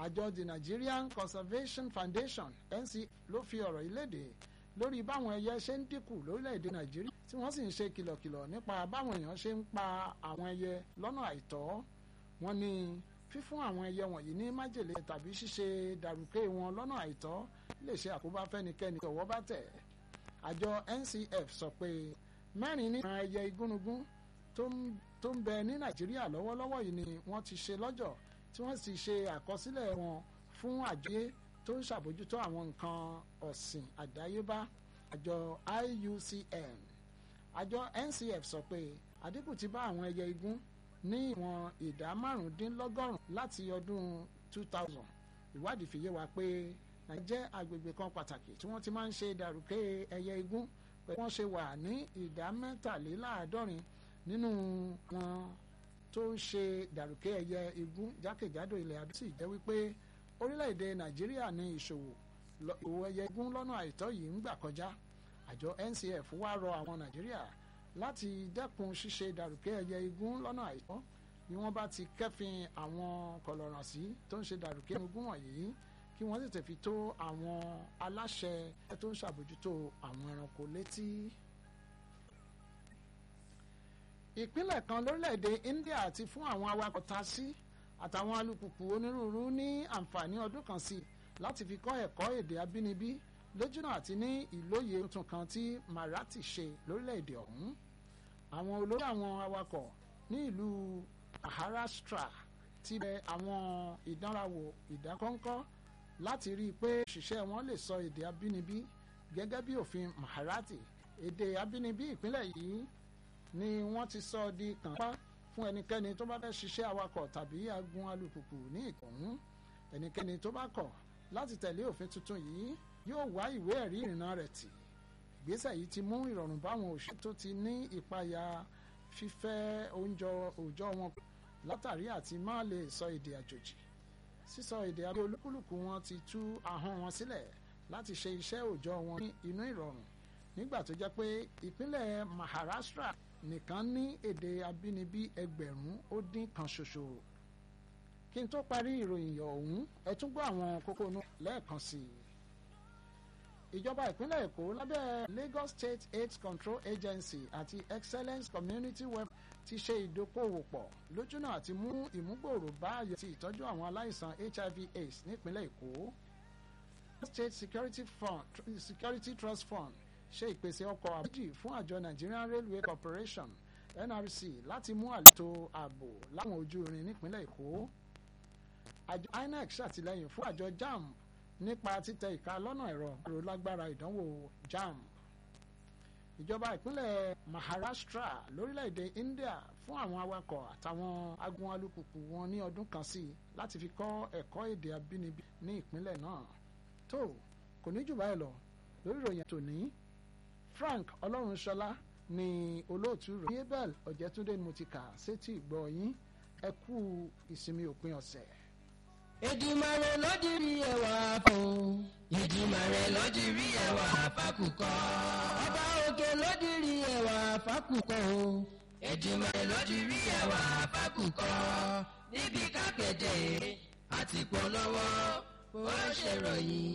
àjọ the Nigerian Conservation Foundation NC ló fi ọ̀rọ̀ yìí léde lórí báwọn ẹyẹ ṣe ń dínkù lórílẹ̀‐èdè Nàìjíríà tí wọ́n sì ń ṣe kìlọ̀kìlọ̀ nípa báwọn èèyàn ṣe ń pa àwọn ẹyẹ lọ́nà àìtọ́ wọ́n ní fífún àwọn ẹyẹ wọ̀nyí ní májèlé tàbí ṣíṣe dàrúkẹ́ wọn lọ́nà àìtọ́ lè ṣe àkóbá fẹ́nikẹ́ni tọ̀wọ́ bá tẹ̀. àjọ NCF sọ pé mẹ́rin nínú ẹyẹ igúnnugún tó ń bẹ ní Nàìjíríà lọ́wọ́lọ́wọ́ yìí ni wọ́n ti ṣe lọ́jọ̀ tí wọ́n sì ṣe àkọsílẹ̀ wọn fún àjọyé tó ń ṣàbójútó àwọn nǹkan ọ̀sìn àdáyébá àjọ IUCN àjọ NCF sọ pé àdínkù ti bá àwọn ẹyẹ igún ní ìwọ̀n ìdá márùndínlọ́gọ́rùn láti ọdún 2000 ìwádìí fi yé wa pé nàìjíríà jẹ́ agbègbè kan pàtàkì tí wọ́n ti máa ń ṣe dàrúkẹ́ ẹyẹ igún pẹ̀lú wọ́n ṣe wà ní ìdá mẹ́tàléláàádọ́rin nínú wọn tó ń ṣe dàrúkẹ́ ẹyẹ igún jákèjádò ilẹ̀ àbí sì jẹ́ wípé orílẹ̀-èdè nàìjíríà ní ìṣòwò ìwò ẹyẹ igún lọ́nà àìtọ́ yìí ń gbà kọjá àjọ NCF wá rọ àwọn nàìjíríà láti dẹ́kun ṣíṣe dàrúkẹ́ ẹyẹ igún lọ́nà àìtọ́ bí wọ́n bá ti kẹ́fìn àwọn kọlọ̀rànsí tó ń ṣe dàrúkẹ́ igún wọ̀nyí kí wọ́n sì tẹ̀fi tó àwọn aláṣẹ tó ń ṣàbójútó àwọn ẹranko létí. ìpínlẹ̀ kan lórílẹ̀‐èdè India ti fún àwọn awakọ̀ tasí àtàwọn alùpùpù onírúurú ní àǹfààní ọdún kan sí láti fi kọ́ ẹ̀kọ́ èdè abínibí lójúnà àti ní ìlóye tuntun kan tí Marathi ṣe lórílẹ̀‐èdè ọ̀hún àwọn olórí àwọn awakọ̀ ní ìlú Maharashtra ti bẹ àwọn ìdánrawò ìdákọ́ńkọ́ láti rí i pé òṣìṣẹ́ wọn lè sọ èdè abínibí gẹ́gẹ́ bí òfin Marathi èdè abínibí ìpínlẹ̀ yìí ni wọ́n ti sọ di kànpá fún ẹnikẹ́ni tó bá fẹ́ ṣiṣẹ́ awakọ̀ tàbí agun alùpùpù ní ìkọ̀hún ẹnikẹ́ni tó bá kọ̀ láti tẹ̀lé òfin tuntun yìí yóò wá ìwé ẹ̀rí ìrìnnà rẹ̀ tì ìgbésẹ̀ yìí ti mú ìrọ̀rùn báwọn òṣìṣẹ́ tó ti ní ìpayà fífẹ́ oúnjẹ òòjọ́ wọn látàrí àti má lè sọ èdè àjòjì sísọ èdè abẹ́ olúkúlùkù wọn ti tú ahọ́n wọn sílẹ̀ láti ṣe iṣẹ́ òòjọ́ wọn ní inú ìrọ̀rùn nígbà tó jẹ́ pé ìpínlẹ̀ Maharashtra nìkan ní èdè abínibí ẹgbẹ̀rún ó dín kan ṣoṣo kí n tó parí ìròyìn ọ̀hún ẹ tún gbọ́ àwọn kókó inú lẹ́ẹ̀kan sí i ìjọba ìpínlẹ̀ èkó lábẹ́ Lagos State AIDS Control Agency àti Excellence Community Web ti ṣe ìdókòwò pọ̀ lójúnà àti mú ìmúgbòòrò bá àyè ti ìtọ́jú àwọn aláìsàn HIV/AIDS nípínlẹ̀ èkó State Security Fund Security Trust Fund ṣe ìpèsè ọkọ̀ àbújì fún àjọ Nigerian Railway Corporation NRC láti mú àlètò ààbò láwọn ojú irin nípínlẹ̀ èkó àjọ INEC ṣàtìlẹ́yìn fún àjọ JAMB nípa títẹ ìka lọ́nà ẹ̀rọ ẹ̀rọ lágbára ìdánwò JAMB ìjọba ìpínlẹ̀ Maharashtra lórílẹ̀‐èdè India fún àwọn awakọ̀ àtàwọn agun alùpùpù wọn ní ọdún kan sí i láti fi kọ́ ẹ̀kọ́ èdè abínibí ní ìpínlẹ̀ náà tó kò ní jù báyìí lọ lórí ìròyìn tòní Frank Ọlọ́runṣọlá ni olóòtú rẹ̀ abel ọ̀jẹ̀túndé ni mo ti kà sétí ìgbọ́ yín ẹ kú ìsinmi òpin ọ̀sẹ̀. Èdùmàrè ló dirí ẹwà fún. Èdùmàrè ló dirí ẹwà fákùkọ. Ọba òkè ló dirí ẹwà fákùkọ o. Èdùmàrè ló dirí ẹwà fákùkọ. Níbi kápẹ́tẹ̀ àti polówó ó ṣèròyìn.